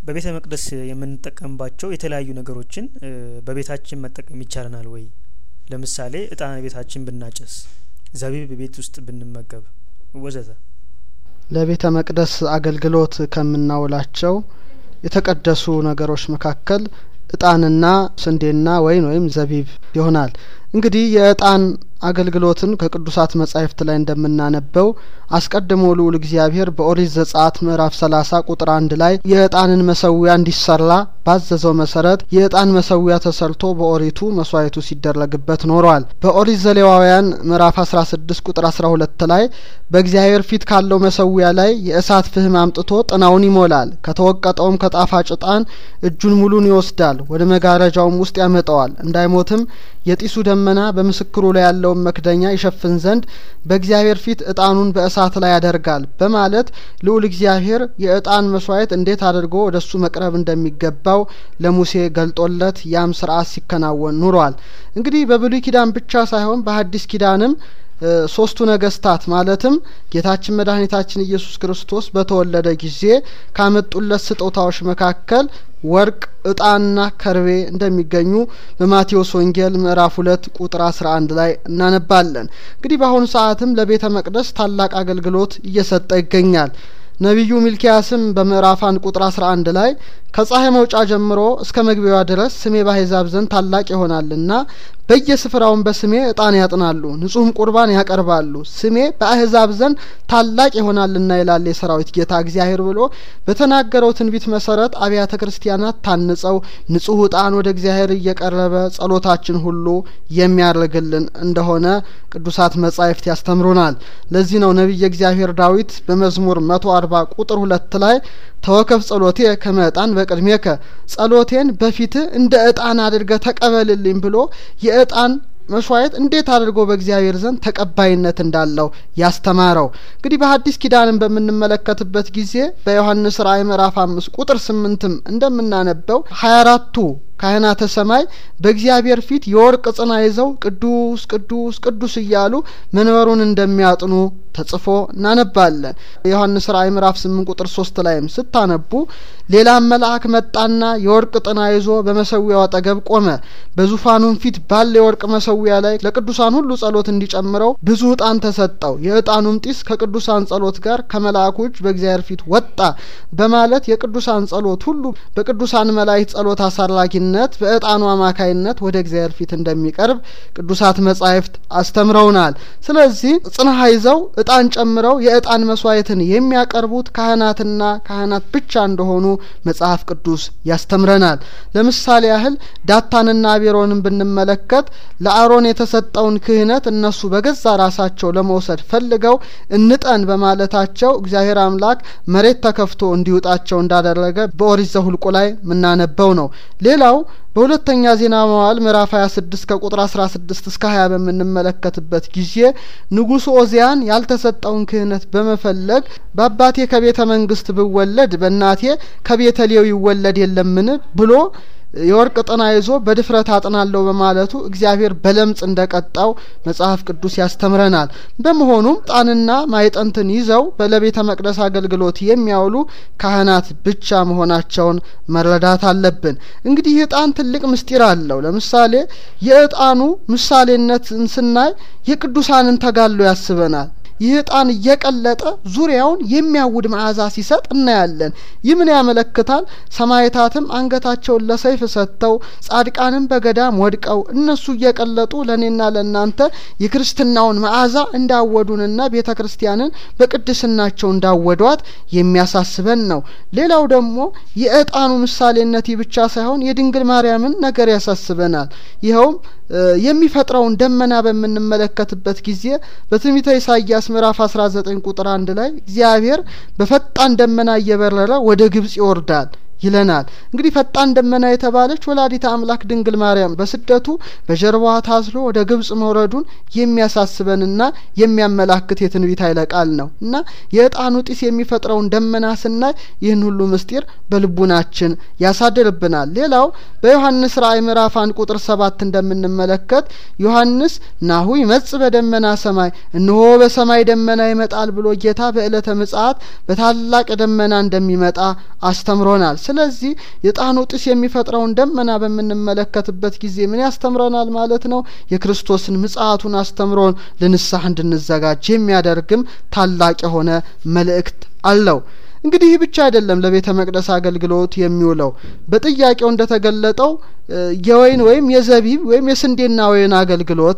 በቤተ መቅደስ የምንጠቀምባቸው የተለያዩ ነገሮችን በቤታችን መጠቀም ይቻለናል ወይ? ለምሳሌ እጣን ቤታችን ብናጨስ፣ ዘቢብ ቤት ውስጥ ብንመገብ ወዘተ። ለቤተ መቅደስ አገልግሎት ከምናውላቸው የተቀደሱ ነገሮች መካከል እጣንና ስንዴና ወይን ወይም ዘቢብ ይሆናል። እንግዲህ የእጣን አገልግሎትን ከቅዱሳት መጻሕፍት ላይ እንደምናነበው አስቀድሞ ልዑል እግዚአብሔር በኦሪት ዘጸአት ምዕራፍ ሰላሳ ቁጥር አንድ ላይ የእጣንን መሰዊያ እንዲሰራ ባዘዘው መሰረት የእጣን መሰዊያ ተሰርቶ በኦሪቱ መስዋዕቱ ሲደረግበት ኖሯል። በኦሪት ዘሌዋውያን ምዕራፍ አስራ ስድስት ቁጥር አስራ ሁለት ላይ በእግዚአብሔር ፊት ካለው መሰዊያ ላይ የእሳት ፍህም አምጥቶ ጥናውን ይሞላል። ከተወቀጠውም ከጣፋጭ እጣን እጁን ሙሉን ይወስዳል፣ ወደ መጋረጃውም ውስጥ ያመጣዋል። እንዳይሞትም የጢሱ ደመና በምስክሩ ላይ ያለውን መክደኛ ይሸፍን ዘንድ በእግዚአብሔር ፊት እጣኑን በእሳት ላይ ያደርጋል በማለት ልዑል እግዚአብሔር የእጣን መስዋዕት እንዴት አድርጎ ወደ እሱ መቅረብ እንደሚገባው ለሙሴ ገልጦለት ያም ስርዓት ሲከናወን ኑሯል። እንግዲህ በብሉይ ኪዳን ብቻ ሳይሆን በሐዲስ ኪዳንም ሶስቱ ነገስታት ማለትም ጌታችን መድኃኒታችን ኢየሱስ ክርስቶስ በተወለደ ጊዜ ካመጡለት ስጦታዎች መካከል ወርቅ፣ እጣንና ከርቤ እንደሚገኙ በማቴዎስ ወንጌል ምዕራፍ ሁለት ቁጥር አስራ አንድ ላይ እናነባለን። እንግዲህ በአሁኑ ሰዓትም ለቤተ መቅደስ ታላቅ አገልግሎት እየሰጠ ይገኛል። ነቢዩ ሚልኪያስም በምዕራፍ አንድ ቁጥር አስራ አንድ ላይ ከፀሐይ መውጫ ጀምሮ እስከ መግቢያዋ ድረስ ስሜ በአሕዛብ ዘንድ ታላቅ ይሆናልና በየስፍራውን በስሜ እጣን ያጥናሉ፣ ንጹሕም ቁርባን ያቀርባሉ፣ ስሜ በአሕዛብ ዘንድ ታላቅ ይሆናልና ይላል የሰራዊት ጌታ እግዚአብሔር ብሎ በተናገረው ትንቢት መሰረት አብያተ ክርስቲያናት ታንጸው ንጹሕ እጣን ወደ እግዚአብሔር እየቀረበ ጸሎታችን ሁሉ የሚያርግልን እንደሆነ ቅዱሳት መጻሕፍት ያስተምሩናል። ለዚህ ነው ነቢየ እግዚአብሔር ዳዊት በመዝሙር መቶ አርባ ቁጥር ሁለት ላይ ተወከፍ ጸሎቴ ከመ እጣን በቅድሜከ ጸሎቴን በፊትህ እንደ እጣን አድርገህ ተቀበልልኝ ብሎ የእጣን መስዋዕት እንዴት አድርጎ በእግዚአብሔር ዘንድ ተቀባይነት እንዳለው ያስተማረው። እንግዲህ በሐዲስ ኪዳንን በምንመለከትበት ጊዜ በዮሐንስ ራእይ ምዕራፍ አምስት ቁጥር ስምንትም እንደምናነበው ሀያ አራቱ ካህናተ ሰማይ በእግዚአብሔር ፊት የወርቅ ጽና ይዘው ቅዱስ ቅዱስ ቅዱስ እያሉ መንበሩን እንደሚያጥኑ ተጽፎ እናነባለን። የዮሐንስ ራእይ ምዕራፍ ስምንት ቁጥር ሶስት ላይም ስታነቡ ሌላም መልአክ መጣና የወርቅ ጥና ይዞ በመሰዊያው አጠገብ ቆመ። በዙፋኑም ፊት ባለ የወርቅ መሰዊያ ላይ ለቅዱሳን ሁሉ ጸሎት እንዲጨምረው ብዙ እጣን ተሰጠው። የእጣኑም ጢስ ከቅዱሳን ጸሎት ጋር ከመልአኩ እጅ በእግዚአብሔር ፊት ወጣ በማለት የቅዱሳን ጸሎት ሁሉ በቅዱሳን መላእክት ጸሎት አሳራጊነት ነት በእጣኑ አማካይነት ወደ እግዚአብሔር ፊት እንደሚቀርብ ቅዱሳት መጻሕፍት አስተምረውናል። ስለዚህ ጽንሐ ይዘው እጣን ጨምረው የእጣን መስዋዕትን የሚያቀርቡት ካህናትና ካህናት ብቻ እንደሆኑ መጽሐፍ ቅዱስ ያስተምረናል። ለምሳሌ ያህል ዳታንና አቤሮንን ብንመለከት ለአሮን የተሰጠውን ክህነት እነሱ በገዛ ራሳቸው ለመውሰድ ፈልገው እንጠን በማለታቸው እግዚአብሔር አምላክ መሬት ተከፍቶ እንዲውጣቸው እንዳደረገ በኦሪት ዘሁልቁ ላይ የምናነበው ነው። ሌላው በሁለተኛ ዜና መዋዕል ምዕራፍ 26 ከቁጥር 16 እስከ 20 በምንመለከትበት ጊዜ ንጉሡ ኦዚያን ያልተሰጠውን ክህነት በመፈለግ በአባቴ ከቤተ መንግስት ብወለድ በእናቴ ከቤተ ሌዊ ይወለድ የለምን ብሎ የወርቅ ጥና ይዞ በድፍረት አጥናለሁ በማለቱ እግዚአብሔር በለምጽ እንደቀጣው መጽሐፍ ቅዱስ ያስተምረናል። በመሆኑም ዕጣንና ማዕጠንትን ይዘው ለቤተ መቅደስ አገልግሎት የሚያውሉ ካህናት ብቻ መሆናቸውን መረዳት አለብን። እንግዲህ ዕጣን ትልቅ ምስጢር አለው። ለምሳሌ የዕጣኑ ምሳሌነትን ስናይ የቅዱሳንን ተጋድሎ ያስበናል። ይህ ዕጣን እየቀለጠ ዙሪያውን የሚያውድ መዓዛ ሲሰጥ እናያለን። ይህ ምን ያመለክታል? ሰማዕታትም አንገታቸውን ለሰይፍ ሰጥተው ጻድቃንም በገዳም ወድቀው እነሱ እየቀለጡ ለእኔና ለእናንተ የክርስትናውን መዓዛ እንዳወዱንና ቤተ ክርስቲያንን በቅድስናቸው እንዳወዷት የሚያሳስበን ነው። ሌላው ደግሞ የዕጣኑ ምሳሌነት ብቻ ሳይሆን የድንግል ማርያምን ነገር ያሳስበናል። ይኸውም የሚፈጥረውን ደመና በምንመለከትበት ጊዜ በትንቢተ ኢሳይያስ ምዕራፍ 19 ቁጥር አንድ ላይ እግዚአብሔር በፈጣን ደመና እየበረረ ወደ ግብጽ ይወርዳል ይለናል። እንግዲህ ፈጣን ደመና የተባለች ወላዲተ አምላክ ድንግል ማርያም በስደቱ በጀርባዋ ታዝሎ ወደ ግብጽ መውረዱን የሚያሳስበንና የሚያመላክት የትንቢት ኃይለ ቃል ነው እና የዕጣኑ ጢስ የሚፈጥረውን ደመና ስናይ ይህን ሁሉ ምስጢር በልቡናችን ያሳድርብናል። ሌላው በዮሐንስ ራእይ ምዕራፍ አንድ ቁጥር ሰባት እንደምንመለከት ዮሐንስ ናሁ ይመጽእ በደመና ሰማይ፣ እነሆ በሰማይ ደመና ይመጣል ብሎ ጌታ በዕለተ ምጽአት በታላቅ ደመና እንደሚመጣ አስተምሮናል። ስለዚህ የዕጣኑ ጢስ የሚፈጥረውን ደመና በምንመለከትበት ጊዜ ምን ያስተምረናል ማለት ነው? የክርስቶስን ምጽአቱን አስተምሮን ለንስሐ እንድንዘጋጅ የሚያደርግም ታላቅ የሆነ መልእክት አለው። እንግዲህ ይህ ብቻ አይደለም ለቤተ መቅደስ አገልግሎት የሚውለው በጥያቄው እንደተገለጠው የወይን ወይም የዘቢብ ወይም የስንዴና ወይን አገልግሎት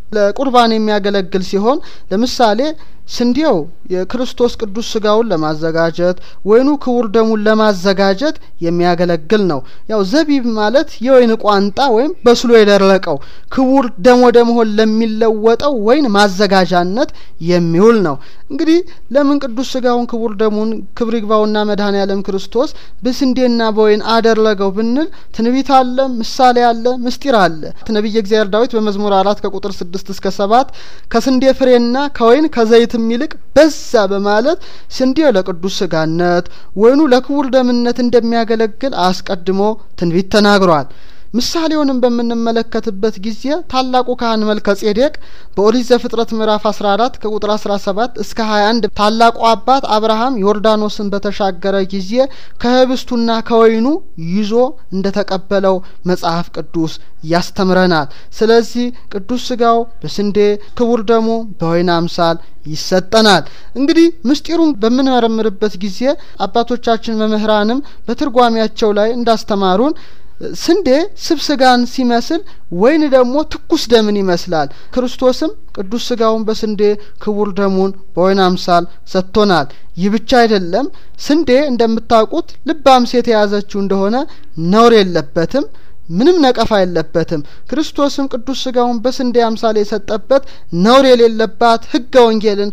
ለቁርባን የሚያገለግል ሲሆን ለምሳሌ ስንዴው የክርስቶስ ቅዱስ ስጋውን ለማዘጋጀት ወይኑ ክቡር ደሙን ለማዘጋጀት የሚያገለግል ነው። ያው ዘቢብ ማለት የወይን ቋንጣ ወይም በስሎ የደረቀው ክቡር ደም ወደ መሆን ለሚለወጠው ወይን ማዘጋጃነት የሚውል ነው። እንግዲህ ለምን ቅዱስ ስጋውን ክቡር ደሙን ክብር ይግባውና መድኃኔ ዓለም ክርስቶስ በስንዴና በወይን አደረገው ብንል ትንቢት አለ፣ ምሳሌ አለ፣ ምስጢር አለ። ነቢየ እግዚአብሔር ዳዊት በመዝሙር አራት ከቁጥር ስድስት እስከ ሰባት ከስንዴ ፍሬና ከወይን ከዘይት ይልቅ በዛ በማለት ስንዴው ለቅዱስ ስጋነት ወይኑ ለክቡር ደምነት እንደሚያገለግል አስቀድሞ ትንቢት ተናግሯል። ምሳሌውንም በምንመለከትበት ጊዜ ታላቁ ካህን መልከ ጼዴቅ በኦሪት ዘፍጥረት ምዕራፍ 14 ከቁጥር 17 እስከ 21 ታላቁ አባት አብርሃም ዮርዳኖስን በተሻገረ ጊዜ ከህብስቱና ከወይኑ ይዞ እንደተቀበለው መጽሐፍ ቅዱስ ያስተምረናል። ስለዚህ ቅዱስ ስጋው በስንዴ ክቡር ደሙ በወይን አምሳል ይሰጠናል። እንግዲህ ምስጢሩን በምንመረምርበት ጊዜ አባቶቻችን መምህራንም በትርጓሜያቸው ላይ እንዳስተማሩን ስንዴ ስብ ስጋን ሲመስል ወይን ደግሞ ትኩስ ደምን ይመስላል። ክርስቶስም ቅዱስ ስጋውን በስንዴ ክቡር ደሙን በወይን አምሳል ሰጥቶናል። ይህ ብቻ አይደለም። ስንዴ እንደምታውቁት ልባም ሴት የያዘችው እንደሆነ ነውር የለበትም ምንም ነቀፋ የለበትም። ክርስቶስም ቅዱስ ስጋውን በስንዴ አምሳል የሰጠበት ነውር የሌለባት ሕገ ወንጌልን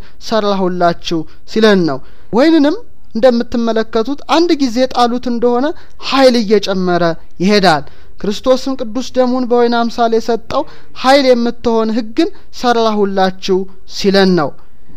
ሰራሁላችሁ ሲለን ነው። ወይንንም እንደምትመለከቱት አንድ ጊዜ ጣሉት እንደሆነ ኃይል እየጨመረ ይሄዳል። ክርስቶስም ቅዱስ ደሙን በወይን አምሳል የሰጠው ኃይል የምትሆን ሕግን ሰራሁላችሁ ሲለን ነው።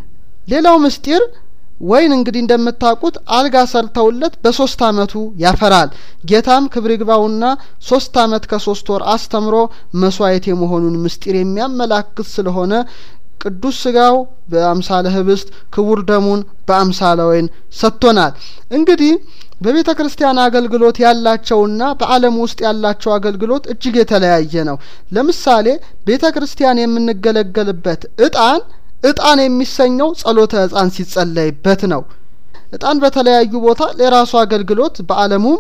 ሌላው ምስጢር ወይን እንግዲህ እንደምታውቁት አልጋ ሰርተውለት በሶስት አመቱ ያፈራል። ጌታም ክብር ይግባውና ሶስት አመት ከሶስት ወር አስተምሮ መስዋዕት የመሆኑን ምስጢር የሚያመላክት ስለሆነ ቅዱስ ስጋው በአምሳለ ህብስት ክቡር ደሙን በአምሳለ ወይን ሰጥቶናል። እንግዲህ በቤተ ክርስቲያን አገልግሎት ያላቸውና በዓለም ውስጥ ያላቸው አገልግሎት እጅግ የተለያየ ነው። ለምሳሌ ቤተ ክርስቲያን የምንገለገልበት እጣን እጣን የሚሰኘው ጸሎተ እጣን ሲጸለይበት ነው። እጣን በተለያዩ ቦታ የራሱ አገልግሎት በዓለሙም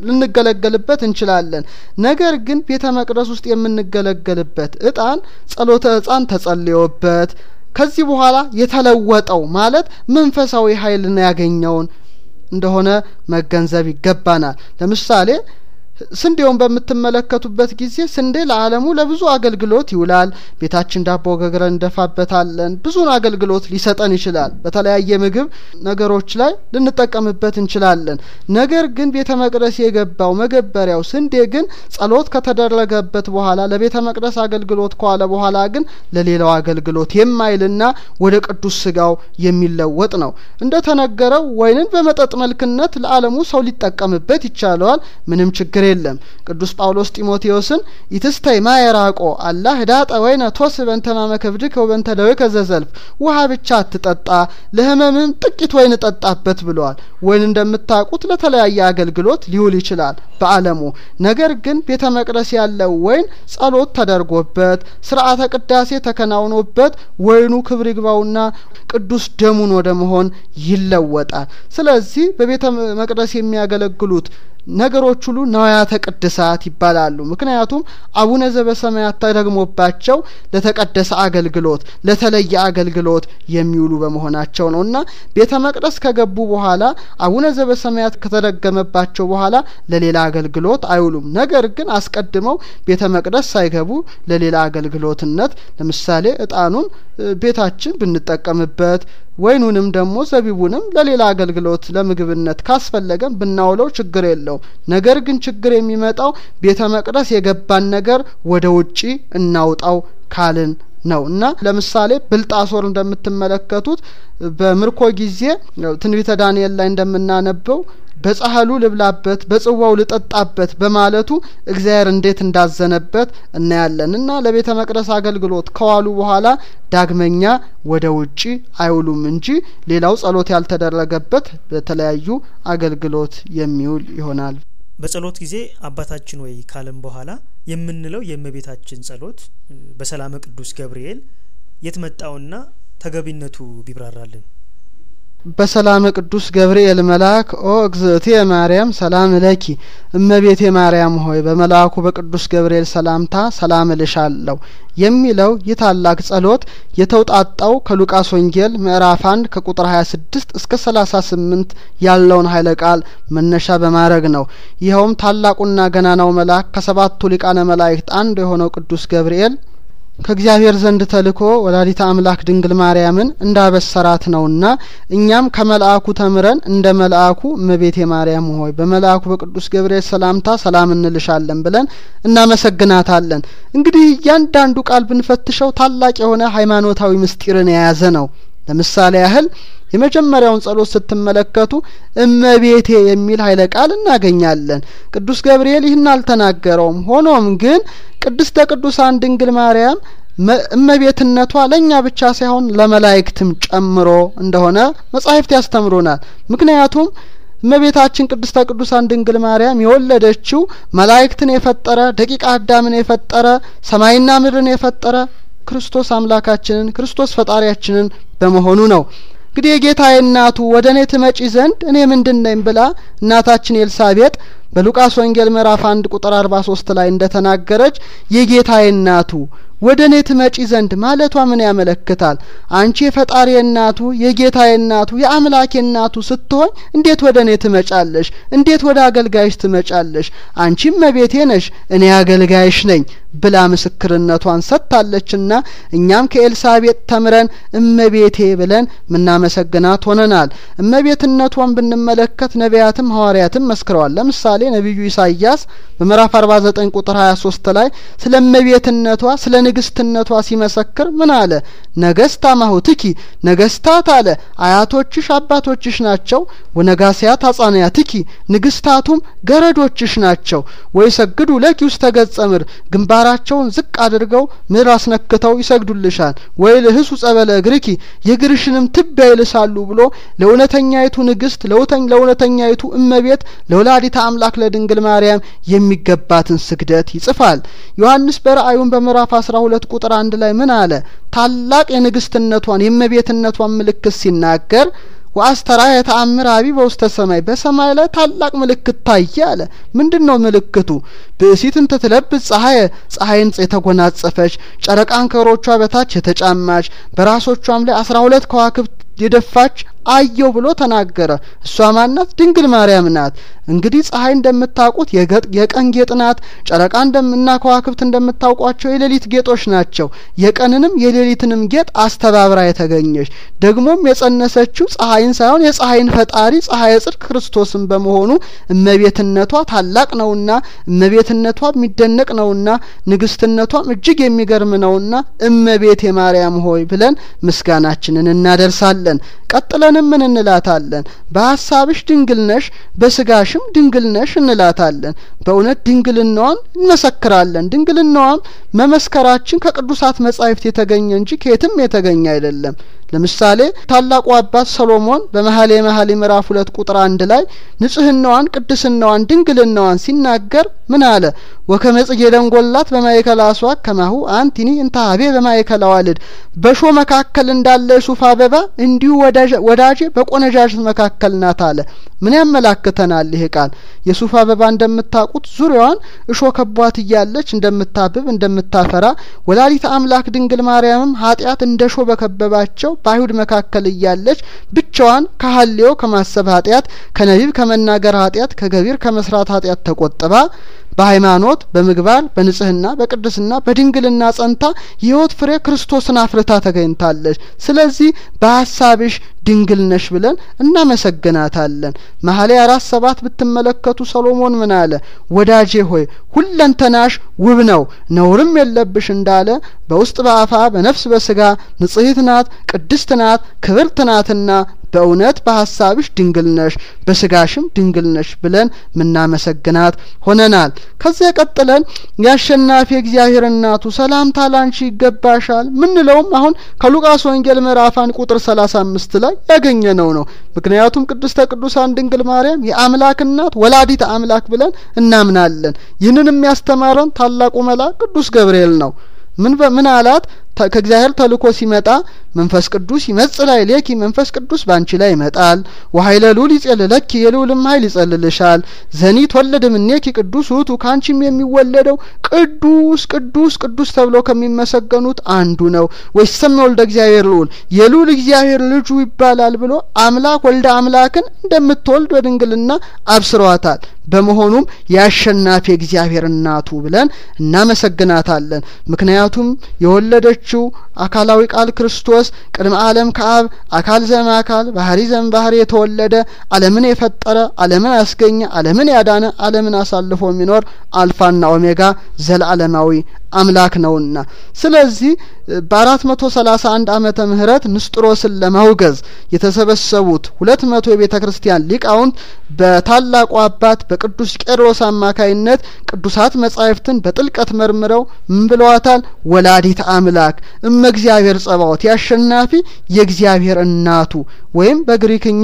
ልንገለገልበት እንችላለን። ነገር ግን ቤተ መቅደስ ውስጥ የምንገለገልበት እጣን ጸሎተ እጣን ተጸልዮበት ከዚህ በኋላ የተለወጠው ማለት መንፈሳዊ ኃይልን ያገኘውን እንደሆነ መገንዘብ ይገባናል። ለምሳሌ ስንዴውን በምትመለከቱበት ጊዜ ስንዴ ለዓለሙ ለብዙ አገልግሎት ይውላል። ቤታችን ዳቦ ገግረን እንደፋበታለን። ብዙን አገልግሎት ሊሰጠን ይችላል። በተለያየ ምግብ ነገሮች ላይ ልንጠቀምበት እንችላለን። ነገር ግን ቤተ መቅደስ የገባው መገበሪያው ስንዴ ግን ጸሎት ከተደረገበት በኋላ ለቤተ መቅደስ አገልግሎት ከዋለ በኋላ ግን ለሌላው አገልግሎት የማይልና ወደ ቅዱስ ስጋው የሚለወጥ ነው። እንደተነገረው ወይንን በመጠጥ መልክነት ለዓለሙ ሰው ሊጠቀምበት ይቻለዋል። ምንም ችግር የለም። ቅዱስ ጳውሎስ ጢሞቴዎስን ኢትስተይ ማየራቆ አላህ ህዳጠ ወይነ ቶስ በንተ ማመ ከብድከ ወበንተ ደዌከ ዘዘልፍ ውሃ ብቻ አትጠጣ ለህመምህም ጥቂት ወይን ጠጣበት ብለዋል። ወይን እንደምታውቁት ለተለያየ አገልግሎት ሊውል ይችላል በዓለሙ። ነገር ግን ቤተ መቅደስ ያለው ወይን ጸሎት ተደርጎበት ስርዓተ ቅዳሴ ተከናውኖበት ወይኑ ክብር ይግባውና ቅዱስ ደሙን ወደ መሆን ይለወጣል። ስለዚህ በቤተ መቅደስ የሚያገለግሉት ነገሮች ሁሉ ነዋያተ ቅድሳት ይባላሉ። ምክንያቱም አቡነ ዘበሰማያት ተደግሞባቸው ለተቀደሰ አገልግሎት ለተለየ አገልግሎት የሚውሉ በመሆናቸው ነው እና ቤተ መቅደስ ከገቡ በኋላ አቡነ ዘበሰማያት ከተደገመባቸው በኋላ ለሌላ አገልግሎት አይውሉም። ነገር ግን አስቀድመው ቤተ መቅደስ ሳይገቡ ለሌላ አገልግሎትነት ለምሳሌ እጣኑን ቤታችን ብንጠቀምበት ወይኑንም ደግሞ ዘቢቡንም ለሌላ አገልግሎት ለምግብነት ካስፈለገን ብናውለው ችግር የለውም። ነገር ግን ችግር የሚመጣው ቤተ መቅደስ የገባን ነገር ወደ ውጪ እናውጣው ካልን ነው እና ለምሳሌ ብልጣሶር እንደምትመለከቱት በምርኮ ጊዜ ትንቢተ ዳንኤል ላይ እንደምናነበው በጻህሉ ልብላበት በጽዋው ልጠጣበት በማለቱ እግዚአብሔር እንዴት እንዳዘነበት እናያለን እና ለቤተ መቅደስ አገልግሎት ከዋሉ በኋላ ዳግመኛ ወደ ውጪ አይውሉም እንጂ ሌላው ጸሎት ያልተደረገበት በተለያዩ አገልግሎት የሚውል ይሆናል። በጸሎት ጊዜ አባታችን ወይ ካለም በኋላ የምንለው የእመቤታችን ጸሎት በሰላመ ቅዱስ ገብርኤል የት መጣውና ተገቢነቱ ቢብራራልን። በሰላመ ቅዱስ ገብርኤል መልአክ ኦ እግዝእቴ ማርያም ሰላም ለኪ እመቤቴ ማርያም ሆይ በመልአኩ በቅዱስ ገብርኤል ሰላምታ ሰላም እልሻለሁ የሚለው ይህ ታላቅ ጸሎት የተውጣጣው ከሉቃስ ወንጌል ምዕራፍ አንድ ከቁጥር ሀያ ስድስት እስከ ሰላሳ ስምንት ያለውን ኃይለ ቃል መነሻ በማድረግ ነው። ይኸውም ታላቁና ገናናው መልአክ ከሰባቱ ሊቃነ መላእክት አንዱ የሆነው ቅዱስ ገብርኤል ከእግዚአብሔር ዘንድ ተልኮ ወላዲተ አምላክ ድንግል ማርያምን እንዳበሰራት ነውና እኛም ከመልአኩ ተምረን እንደ መልአኩ እመቤቴ ማርያም ሆይ በመልአኩ በቅዱስ ገብርኤል ሰላምታ ሰላም እንልሻለን ብለን እናመሰግናታለን። እንግዲህ እያንዳንዱ ቃል ብንፈትሸው ታላቅ የሆነ ሃይማኖታዊ ምስጢርን የያዘ ነው። ለምሳሌ ያህል የመጀመሪያውን ጸሎት ስትመለከቱ እመቤቴ የሚል ኃይለ ቃል እናገኛለን። ቅዱስ ገብርኤል ይህን አልተናገረውም። ሆኖም ግን ቅድስተ ቅዱሳን ድንግል ማርያም እመቤትነቷ ለእኛ ብቻ ሳይሆን ለመላእክትም ጨምሮ እንደሆነ መጻሕፍት ያስተምሩናል። ምክንያቱም እመቤታችን ቅድስተ ቅዱሳን ድንግል ማርያም የወለደችው መላእክትን የፈጠረ ደቂቀ አዳምን የፈጠረ ሰማይና ምድርን የፈጠረ ክርስቶስ አምላካችንን ክርስቶስ ፈጣሪያችንን በመሆኑ ነው። እንግዲህ የጌታዬ እናቱ ወደ እኔ ትመጪ ዘንድ እኔ ምንድን ነኝ ብላ እናታችን ኤልሳቤጥ በሉቃስ ወንጌል ምዕራፍ አንድ ቁጥር አርባ ሶስት ላይ እንደ ተናገረች የጌታዬ እናቱ ወደ እኔ ትመጪ ዘንድ ማለቷ ምን ያመለክታል? አንቺ የፈጣሪ እናቱ የጌታዬ እናቱ የአምላኬ እናቱ ስትሆኝ እንዴት ወደ እኔ ትመጫለሽ? እንዴት ወደ አገልጋይሽ ትመጫለሽ? አንቺም እመቤቴ ነሽ፣ እኔ አገልጋይሽ ነኝ ብላ ምስክርነቷን ሰጥታለችና እኛም ከኤልሳቤጥ ተምረን እመቤቴ ብለን ምናመሰግናት ሆነናል። እመቤትነቷን ብንመለከት ነቢያትም ሐዋርያትም መስክረዋል። ለምሳሌ ነቢዩ ኢሳይያስ በምዕራፍ 49 ቁጥር 23 ላይ ስለ እመቤትነቷ ስለ ንግስትነቷ ሲመሰክር ምን አለ? ነገስት አማሁትኪ ነገስታት አለ አያቶችሽ አባቶችሽ ናቸው። ወነጋሲያት አጻንያትኪ ንግስታቱም ገረዶችሽ ናቸው። ወይ ሰግዱ ለኪ ውስተ ገጸ ምድር ግንባራቸውን ዝቅ አድርገው ምድር አስነክተው ይሰግዱልሻል። ወይ ልህሱ ጸበለ እግርኪ የእግርሽንም ትቢያ ይልሳሉ ብሎ ለእውነተኛይቱ ንግስት ለእውነተኛይቱ እመቤት ለወላዲተ አምላክ ለድንግል ማርያም የሚገባትን ስግደት ይጽፋል። ዮሐንስ በራእዩን በምዕራፍ አስራ ሁለት ቁጥር አንድ ላይ ምን አለ? ታላቅ የንግስትነቷን የእመቤትነቷን ምልክት ሲናገር ወአስተራ የተአምር አቢ በውስተ ሰማይ በሰማይ ላይ ታላቅ ምልክት ታየ አለ። ምንድን ነው ምልክቱ? ብእሲትን ትትለብስ ፀሐየ ፀሐይን የተጎናጸፈች ጨረቃን ከእግሮቿ በታች የተጫማች በራሶቿም ላይ አስራ ሁለት ከዋክብት የደፋች አየው ብሎ ተናገረ። እሷ ማናት? ድንግል ማርያም ናት። እንግዲህ ፀሐይ እንደምታውቁት የቀን ጌጥ ናት። ጨረቃ እንደምና ከዋክብት እንደምታውቋቸው የሌሊት ጌጦች ናቸው። የቀንንም የሌሊትንም ጌጥ አስተባብራ የተገኘች ደግሞም የጸነሰችው ፀሐይን ሳይሆን የፀሐይን ፈጣሪ ፀሐይ ጽድቅ ክርስቶስን በመሆኑ እመቤትነቷ ታላቅ ነውና እመቤትነቷ የሚደነቅ ነውና ንግስትነቷም እጅግ የሚገርም ነውና እመቤት የማርያም ሆይ ብለን ምስጋናችንን እናደርሳለን። ቀጥለንም ምን እንላታለን? በሀሳብሽ ድንግል ነሽ፣ በስጋሽም ድንግል ነሽ እንላታለን። በእውነት ድንግልናዋን እንመሰክራለን። ድንግልናዋም መመስከራችን ከቅዱሳት መጻሕፍት የተገኘ እንጂ ከየትም የተገኘ አይደለም። ለምሳሌ ታላቁ አባት ሰሎሞን በመኃልየ መኃልይ ምዕራፍ ሁለት ቁጥር አንድ ላይ ንጽህናዋን፣ ቅድስናዋን፣ ድንግልናዋን ሲናገር ምን አለ? ወከመ ጽጌ ደንጎላት በማእከለ አስዋክ ከማሁ አንቲኒ እንተ ኀቤ በማእከለ አዋልድ በሾ መካከል እንዳለ የሱፍ አበባ እንዲሁ ወዳጄ በቆነጃጅት መካከል ናት አለ። ምን ያመላክተናል ይህ ቃል? የሱፍ አበባ እንደምታውቁት ዙሪያዋን እሾ ከቧት እያለች እንደምታብብ እንደምታፈራ ወላዲተ አምላክ ድንግል ማርያምም ኃጢአት እንደ ሾ በከበባቸው በአይሁድ መካከል እያለች ብቻዋን ከሀሌዮ ከማሰብ ኃጢአት ከነቢብ ከመናገር ኃጢአት ከገቢር ከመስራት ኃጢአት ተቆጥባ በሃይማኖት በምግባር በንጽህና በቅድስና በድንግልና ጸንታ የሕይወት ፍሬ ክርስቶስን አፍርታ ተገኝታለች። ስለዚህ በሀሳብሽ ድንግል ነሽ ብለን እናመሰግናታለን። መኃልየ አራት ሰባት ብትመለከቱ ሰሎሞን ምን አለ? ወዳጄ ሆይ ሁለንተናሽ ውብ ነው ነውርም የለብሽ እንዳለ በውስጥ በአፋ በነፍስ በስጋ ንጽሕት ናት፣ ቅድስት ናት፣ ክብርት ናትና በእውነት በሀሳብሽ ድንግል ነሽ፣ በስጋሽም ድንግል ነሽ ብለን ምናመሰግናት ሆነናል። ከዚያ ቀጥለን የአሸናፊ እግዚአብሔር እናቱ ሰላምታ ላንቺ ይገባሻል ምንለውም አሁን ከሉቃስ ወንጌል ምዕራፍ አንድ ቁጥር ሰላሳ አምስት ላይ ያገኘነው ነው። ምክንያቱም ቅድስተ ቅዱሳን ድንግል ማርያም የአምላክ እናት ወላዲተ አምላክ ብለን እናምናለን። ይህንን የሚያስተማረን ታላቁ መልአክ ቅዱስ ገብርኤል ነው። ምን ምን አላት? ከእግዚአብሔር ተልኮ ሲመጣ መንፈስ ቅዱስ ይመጽእ ላዕሌኪ መንፈስ ቅዱስ ባንቺ ላይ ይመጣል። ወኃይለ ልዑል ይጼልለኪ የልዑልም ኃይል ይጸልልሻል። ዘኒ ተወለደ እምኔኪ ቅዱስ ውእቱ ከአንቺም የሚወለደው ቅዱስ ቅዱስ ቅዱስ ተብሎ ከሚመሰገኑት አንዱ ነው። ወይሰመ ወልደ እግዚአብሔር ልዑል የልዑል እግዚአብሔር ልጁ ይባላል ብሎ አምላክ ወልደ አምላክን እንደምትወልድ በድንግልና አብስሯታል። በመሆኑም የአሸናፊ እግዚአብሔር እናቱ ብለን እናመሰግናታለን። ምክንያቱም የወለደችው አካላዊ ቃል ክርስቶስ ቅድመ ዓለም ከአብ አካል ዘም አካል ባህሪ ዘም ባህሪ የተወለደ ዓለምን የፈጠረ ዓለምን ያስገኘ ዓለምን ያዳነ ዓለምን አሳልፎ የሚኖር አልፋና ኦሜጋ ዘለዓለማዊ አምላክ ነውና ስለዚህ በአራት መቶ ሰላሳ አንድ አመተ ምህረት ንስጥሮስን ለማውገዝ የተሰበሰቡት ሁለት መቶ የቤተ ክርስቲያን ሊቃውንት በታላቁ አባት በቅዱስ ቄርሎስ አማካይነት ቅዱሳት መጻሕፍትን በጥልቀት መርምረው ምን ብለዋታል? ወላዲት አምላክ እመ እግዚአብሔር ጸባዖት የአሸናፊ የእግዚአብሔር እናቱ ወይም በግሪክኛ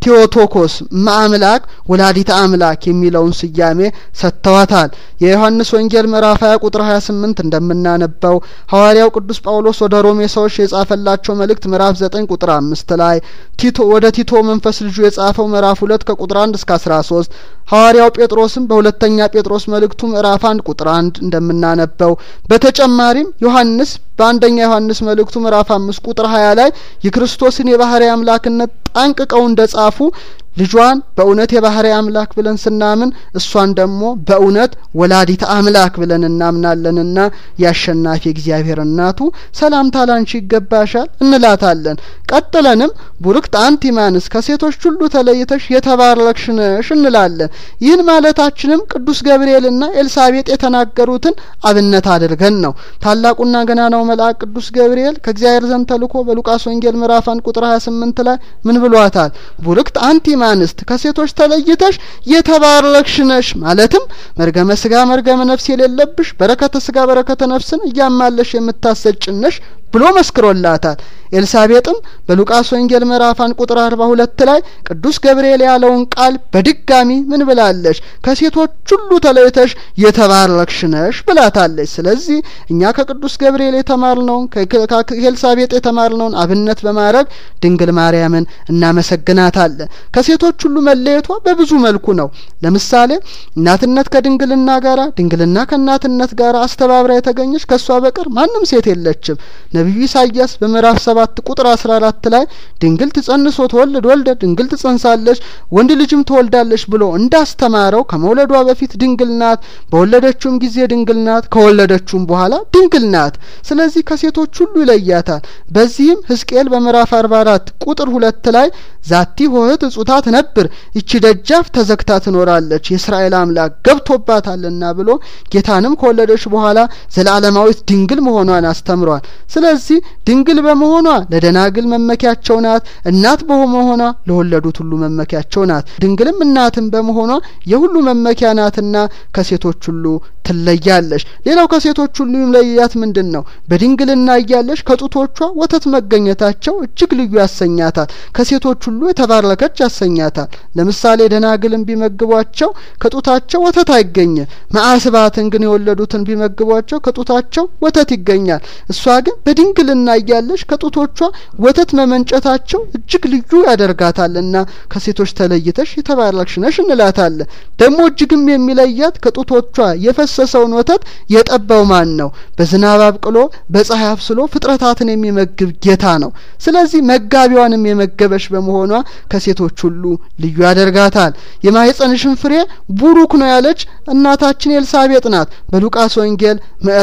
ቴዎቶኮስ ማአምላክ ወላዲት አምላክ የሚለውን ስያሜ ሰጥተዋታል። የዮሐንስ ወንጌል ምዕራፍ 20 ቁጥር 28 እንደምናነባው ሐዋርያው ቅዱስ ጳውሎስ ወደ ሮሜ ሰዎች የጻፈላቸው መልእክት ምዕራፍ 9 ቁጥር 5 ላይ ቲቶ ወደ ቲቶ መንፈስ ልጁ የጻፈው ምዕራፍ 2 ከቁጥር 1 እስከ 13 ሐዋርያው ጴጥሮስም በሁለተኛ ጴጥሮስ መልእክቱ ምዕራፍ 1 ቁጥር 1 እንደምናነበው በተጨማሪም ዮሐንስ በአንደኛ ዮሐንስ መልእክቱ ምዕራፍ 5 ቁጥር 20 ላይ የክርስቶስን የባህርይ አምላክነት ጠንቅቀው እንደ ጻፉ ልጇን በእውነት የባህርይ አምላክ ብለን ስናምን እሷን ደግሞ በእውነት ወላዲት አምላክ ብለን እናምናለንና የአሸናፊ እግዚአብሔር እናቱ ሰላምታ ላንቺ ይገባሻል እንላታለን። ቀጥለንም ቡርክት አንቲ እማንስ ከሴቶች ሁሉ ተለይተሽ የተባረክሽ ነሽ እንላለን። ይህን ማለታችንም ቅዱስ ገብርኤልና ኤልሳቤጥ የተናገሩትን አብነት አድርገን ነው። ታላቁና ገናናው መልአክ ቅዱስ ገብርኤል ከእግዚአብሔር ዘንድ ተልኮ በሉቃስ ወንጌል ምዕራፍ አንድ ቁጥር 28 ላይ ምን ብሏታል? ቡርክት አንቲ አንስት ከሴቶች ተለይተሽ የተባረክሽ ነሽ ማለትም መርገመ ስጋ መርገመ ነፍስ የሌለብሽ በረከተ ስጋ በረከተ ነፍስን እያማለሽ የምታሰጭነሽ ብሎ መስክሮላታል። ኤልሳቤጥም በሉቃስ ወንጌል ምዕራፍ አንድ ቁጥር አርባ ሁለት ላይ ቅዱስ ገብርኤል ያለውን ቃል በድጋሚ ምን ብላለች? ከሴቶች ሁሉ ተለይተሽ የተባረክሽ ነሽ ብላታለች። ስለዚህ እኛ ከቅዱስ ገብርኤል የተማርነውን ከኤልሳቤጥ የተማርነውን አብነት በማድረግ ድንግል ማርያምን እናመሰግናታለን። ከሴቶች ሁሉ መለየቷ በብዙ መልኩ ነው። ለምሳሌ እናትነት ከድንግልና ጋራ፣ ድንግልና ከእናትነት ጋር አስተባብራ የተገኘች ከእሷ በቀር ማንም ሴት የለችም። ነቢዩ ኢሳያስ በምዕራፍ ሰባት ቁጥር አስራ አራት ላይ ድንግል ትጸንሶ ትወልድ ወልደ ድንግል ትጸንሳለች ወንድ ልጅም ትወልዳለች ብሎ እንዳስተማረው ከመውለዷ በፊት ድንግል ናት፣ በወለደችውም ጊዜ ድንግል ናት፣ ከወለደችውም በኋላ ድንግል ናት። ስለዚህ ከሴቶች ሁሉ ይለያታል። በዚህም ሕዝቅኤል በምዕራፍ አርባ አራት ቁጥር ሁለት ላይ ዛቲ ሆህት እጹታ ትነብር ይቺ ደጃፍ ተዘግታ ትኖራለች የእስራኤል አምላክ ገብቶባታልና ብሎ ጌታንም ከወለደች በኋላ ዘላለማዊት ድንግል መሆኗን አስተምሯል። ስለዚህ ድንግል በመሆኗ ለደናግል መመኪያቸው ናት። እናት በመሆኗ ለወለዱት ሁሉ መመኪያቸው ናት። ድንግልም እናትም በመሆኗ የሁሉ መመኪያ ናትና ከሴቶች ሁሉ ትለያለች። ሌላው ከሴቶች ሁሉ የሚለያት ምንድን ነው? በድንግልና እያለች ከጡቶቿ ወተት መገኘታቸው እጅግ ልዩ ያሰኛታል። ከሴቶች ሁሉ የተባረከች ያሰኛታል። ለምሳሌ ደናግልን ቢመግቧቸው ከጡታቸው ወተት አይገኝ። ማዕስባትን ግን የወለዱትን ቢመግቧቸው ከጡታቸው ወተት ይገኛል። እሷ ግን በድንግልና እያለች ከጡቶቿ ወተት መመንጨታቸው እጅግ ልዩ ያደርጋታልና ከሴቶች ተለይተሽ የተባረክሽ ነሽ እንላታለን። ደግሞ እጅግም የሚለያት ከጡቶቿ የፈሰሰውን ወተት የጠባው ማን ነው? በዝናብ አብቅሎ በፀሐይ አብስሎ ፍጥረታትን የሚመግብ ጌታ ነው። ስለዚህ መጋቢዋንም የመገበሽ በመሆኗ ከሴቶች ሁሉ ልዩ ያደርጋታል። የማኅፀንሽን ፍሬ ቡሩክ ነው ያለች እናታችን ኤልሳቤጥ ናት። በሉቃስ ወንጌል ምዕራፍ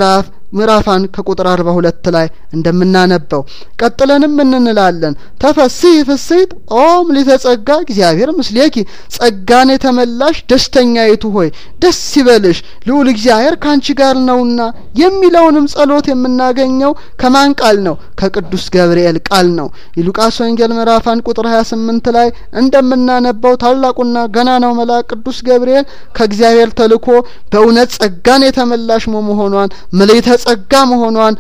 ምዕራፍ አንድ ከቁጥር አርባ ሁለት ላይ እንደምናነበው ቀጥለንም እንንላለን ተፈስሒ ፍስሕት ኦም ሊተጸጋ እግዚአብሔር ምስሌኪ ጸጋን የተመላሽ ደስተኛይቱ ሆይ ደስ ይበልሽ ልዑል እግዚአብሔር ካንቺ ጋር ነውና የሚለውንም ጸሎት የምናገኘው ከማን ቃል ነው? ከቅዱስ ገብርኤል ቃል ነው። የሉቃስ ወንጌል ምዕራፍ አንድ ቁጥር 28 ላይ እንደምናነበው ታላቁና ገናናው መልአክ ቅዱስ ገብርኤል ከእግዚአብሔር ተልኮ በእውነት ጸጋን የተመላሽ መሆኗን ምልዕተ ጸጋ መሆኗን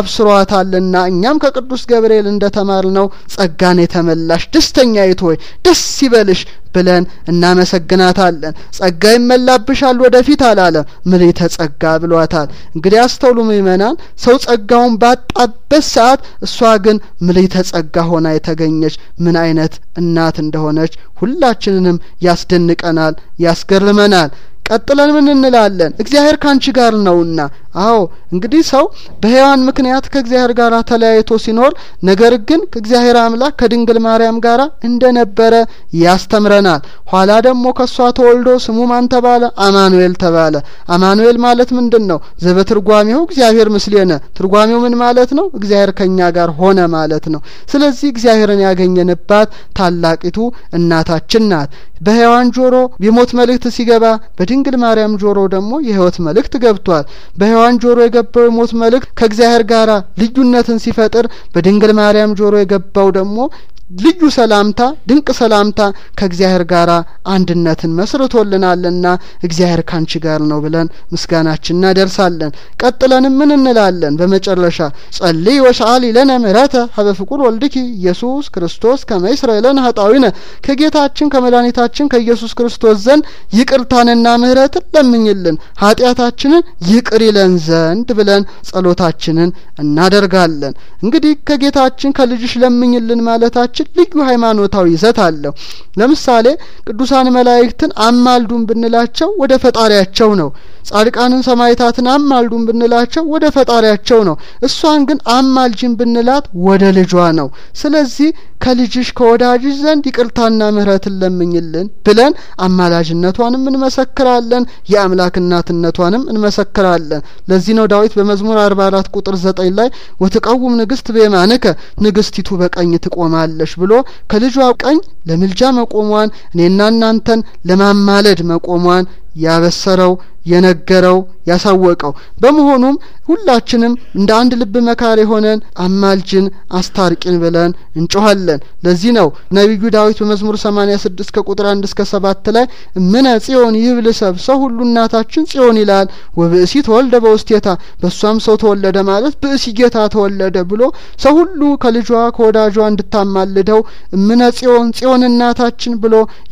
አብስሯታልና እኛም ከቅዱስ ገብርኤል እንደተማርነው ጸጋን የተመላሽ ደስተኛይቱ ሆይ ደስ ይበልሽ ብለን እናመሰግናታለን። ጸጋ ይመላብሻል ወደፊት አላለም፣ ምልዕተ ጸጋ ብሏታል። እንግዲህ አስተውሉ ምእመናን፣ ሰው ጸጋውን ባጣበት ሰዓት እሷ ግን ምልዕተ ጸጋ ሆና የተገኘች ምን አይነት እናት እንደሆነች ሁላችንንም ያስደንቀናል፣ ያስገርመናል። ቀጥለን ምን እንላለን? እግዚአብሔር ካንቺ ጋር ነውና። አዎ እንግዲህ ሰው በሔዋን ምክንያት ከእግዚአብሔር ጋር ተለያይቶ ሲኖር ነገር ግን ከእግዚአብሔር አምላክ ከድንግል ማርያም ጋር እንደነበረ ያስተምረናል። ኋላ ደግሞ ከእሷ ተወልዶ ስሙ ማን ተባለ? አማኑኤል ተባለ። አማኑኤል ማለት ምንድን ነው? ዘበትርጓሜው እግዚአብሔር ምስሌነ። ትርጓሜው ምን ማለት ነው? እግዚአብሔር ከኛ ጋር ሆነ ማለት ነው። ስለዚህ እግዚአብሔርን ያገኘንባት ታላቂቱ እናታችን ናት። በሔዋን ጆሮ የሞት መልእክት ሲገባ በድንግል ማርያም ጆሮ ደግሞ የሕይወት መልእክት ገብቷል። በሔዋን ጆሮ የገባው የሞት መልእክት ከእግዚአብሔር ጋር ልዩነትን ሲፈጥር፣ በድንግል ማርያም ጆሮ የገባው ደግሞ ልዩ ሰላምታ ድንቅ ሰላምታ ከእግዚአብሔር ጋር አንድነትን መስርቶልናልና እግዚአብሔር ካንቺ ጋር ነው ብለን ምስጋናችን እናደርሳለን። ቀጥለንም ምን እንላለን? በመጨረሻ ጸልይ ወሰአሊ ለነ ምሕረተ ሀበ ፍቁር ወልድኪ ኢየሱስ ክርስቶስ ከመ ይስረይ ለነ ኃጣውኢነ ከጌታችን ከመድኃኒታችን ከኢየሱስ ክርስቶስ ዘንድ ይቅርታንና ምሕረትን ለምኝልን ኃጢአታችንን ይቅር ይለን ዘንድ ብለን ጸሎታችንን እናደርጋለን። እንግዲህ ከጌታችን ከልጅሽ ለምኝልን ማለታችን ልዩ ሃይማኖታዊ ይዘት አለው። ለምሳሌ ቅዱሳን መላእክትን አማልዱን ብንላቸው ወደ ፈጣሪያቸው ነው። ጻድቃንን ሰማዕታትን አማልዱን ብንላቸው ወደ ፈጣሪያቸው ነው። እሷን ግን አማልጅን ብንላት ወደ ልጇ ነው። ስለዚህ ከልጅሽ ከወዳጅሽ ዘንድ ይቅርታና ምሕረትን ለምኝልን ብለን አማላጅነቷንም እንመሰክራለን፣ የአምላክ እናትነቷንም እንመሰክራለን። ለዚህ ነው ዳዊት በመዝሙር አርባ አራት ቁጥር ዘጠኝ ላይ ወትቀውም ንግስት በየማንከ ንግስቲቱ በቀኝ ትቆማለች ብሎ ከልጇ ቀኝ ለምልጃ መቆሟን እኔና እናንተን ለማማለድ መቆሟን ያበሰረው የነገረው ያሳወቀው በመሆኑም ሁላችንም እንደ አንድ ልብ መካሪ ሆነን አማልጅን አስታርቂን ብለን እንጮኋለን። ለዚህ ነው ነቢዩ ዳዊት በመዝሙር 86 ከቁጥር 1 እስከ 7 ላይ እምነ ጽዮን ይብል ሰብ ሰው ሁሉ እናታችን ጽዮን ይላል ወብእሲ ተወልደ በውስቴታ በእሷም ሰው ተወለደ ማለት ብእሲ ጌታ ተወለደ ብሎ ሰው ሁሉ ከልጇ ከወዳጇ እንድታማልደው እምነ ጽዮን ጽዮን እናታችን ብሎ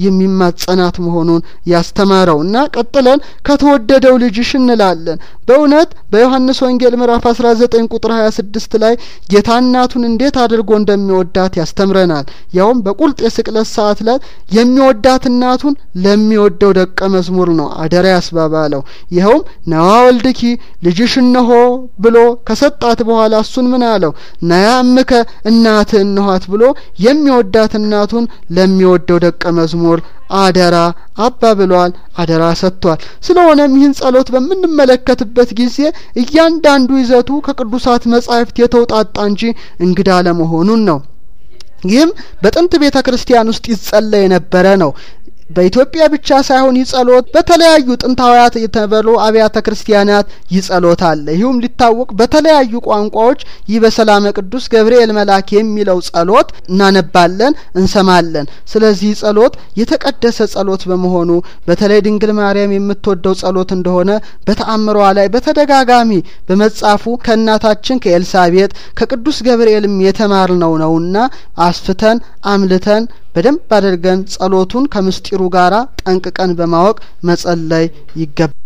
የሚማጸናት መሆኑን ያስተማረው እና ቀጥለን ከተወደደው ልጅሽ እንላለን። በእውነት በዮሐንስ ወንጌል ምዕራፍ 19 ቁጥር 26 ላይ ጌታ እናቱን እንዴት አድርጎ እንደሚወዳት ያስተምረናል። ያውም በቁልጥ የስቅለት ሰዓት ላይ የሚወዳት እናቱን ለሚወደው ደቀ መዝሙር ነው አደራ ያስባባለው። ይኸውም ነዋ ወልድኪ ልጅሽ እነሆ ብሎ ከሰጣት በኋላ እሱን ምን አለው? ነያ እምከ እናትህ እነኋት ብሎ የሚወዳት እናቱን ለሚወደው ደቀ መዝሙር አደራ አባ ብሏል፣ አደራ ሰጥቷል። ስለሆነም ይህን ጸሎት በምንመለከትበት ጊዜ እያንዳንዱ ይዘቱ ከቅዱሳት መጻሕፍት የተውጣጣ እንጂ እንግዳ ለመሆኑን ነው። ይህም በጥንት ቤተ ክርስቲያን ውስጥ ይጸለይ የነበረ ነው። በኢትዮጵያ ብቻ ሳይሆን ይጸሎት በተለያዩ ጥንታውያት የተበሉ አብያተ ክርስቲያናት ይጸሎት አለ። ይህም ሊታወቅ በተለያዩ ቋንቋዎች ይህ በሰላመ ቅዱስ ገብርኤል መልአክ የሚለው ጸሎት እናነባለን፣ እንሰማለን። ስለዚህ ጸሎት የተቀደሰ ጸሎት በመሆኑ በተለይ ድንግል ማርያም የምትወደው ጸሎት እንደሆነ በተአምሯ ላይ በተደጋጋሚ በመጻፉ ከእናታችን ከኤልሳቤጥ ከቅዱስ ገብርኤልም የተማርነው ነውና አስፍተን አምልተን በደንብ አድርገን ጸሎቱን ከምስጢሩ ጋራ ጠንቅቀን በማወቅ መጸለይ ይገባል።